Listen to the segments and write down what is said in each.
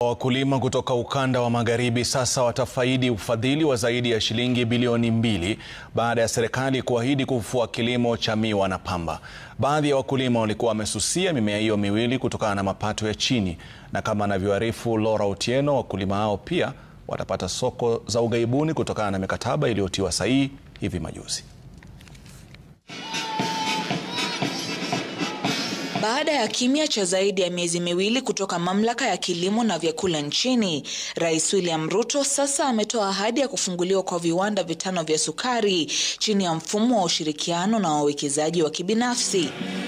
Wakulima kutoka ukanda wa magharibi sasa watafaidi ufadhili wa zaidi ya shilingi bilioni mbili baada ya serikali kuahidi kufufua kilimo cha miwa na pamba. Baadhi ya wakulima walikuwa wamesusia mimea hiyo miwili kutokana na mapato ya chini, na kama anavyoarifu Laura Otieno, wakulima hao pia watapata soko za ughaibuni kutokana na mikataba iliyotiwa sahihi hivi majuzi. Baada ya kimya cha zaidi ya miezi miwili kutoka mamlaka ya kilimo na vyakula nchini, Rais William Ruto sasa ametoa ahadi ya kufunguliwa kwa viwanda vitano vya sukari chini ya mfumo wa ushirikiano na wawekezaji wa kibinafsi.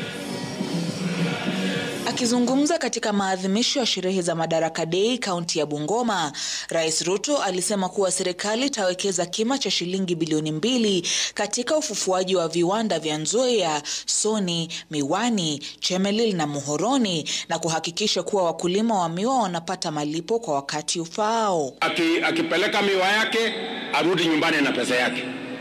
Akizungumza katika maadhimisho ya sherehe za Madaraka Day kaunti ya Bungoma, Rais Ruto alisema kuwa serikali itawekeza kima cha shilingi bilioni mbili katika ufufuaji wa viwanda vya Nzoia, Soni, Miwani, Chemelil na Muhoroni na kuhakikisha kuwa wakulima wa miwa wanapata malipo kwa wakati ufaao. Aki, akipeleka miwa yake arudi nyumbani na pesa yake.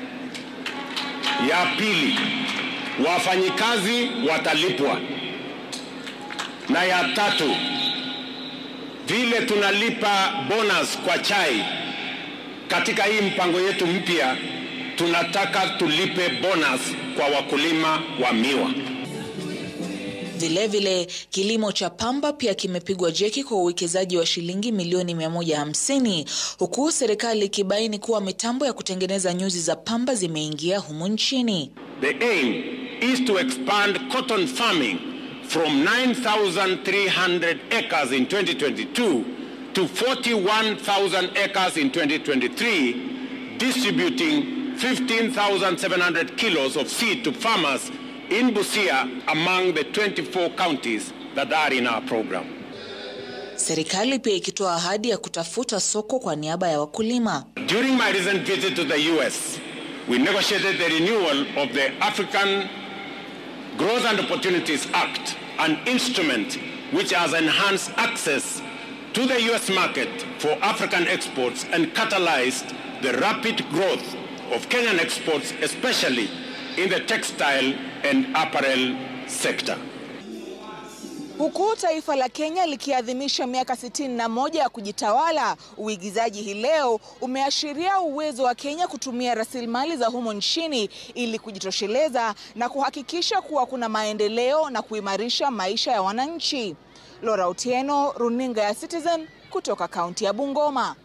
Ya pili, wafanyikazi watalipwa na ya tatu, vile tunalipa bonus kwa chai katika hii mpango yetu mpya, tunataka tulipe bonus kwa wakulima wa miwa. Vilevile, kilimo cha pamba pia kimepigwa jeki kwa uwekezaji wa shilingi milioni 150 huku serikali ikibaini kuwa mitambo ya kutengeneza nyuzi za pamba zimeingia humu nchini. The aim is to expand cotton farming from 9,300 acres in 2022 to 41,000 acres in 2023, distributing 15,700 kilos of seed to farmers in Busia among the 24 counties that are in our program. Serikali pia ikitoa ahadi ya kutafuta soko kwa niaba ya wakulima. During my recent visit to the US, we negotiated the renewal of the African Growth and Opportunities Act, an instrument which has enhanced access to the US market for African exports and catalyzed the rapid growth of Kenyan exports, especially in the textile and apparel sector. Huku taifa la Kenya likiadhimisha miaka 61 ya kujitawala, uigizaji hii leo umeashiria uwezo wa Kenya kutumia rasilimali za humo nchini ili kujitosheleza na kuhakikisha kuwa kuna maendeleo na kuimarisha maisha ya wananchi. Laura Otieno, Runinga ya Citizen kutoka kaunti ya Bungoma.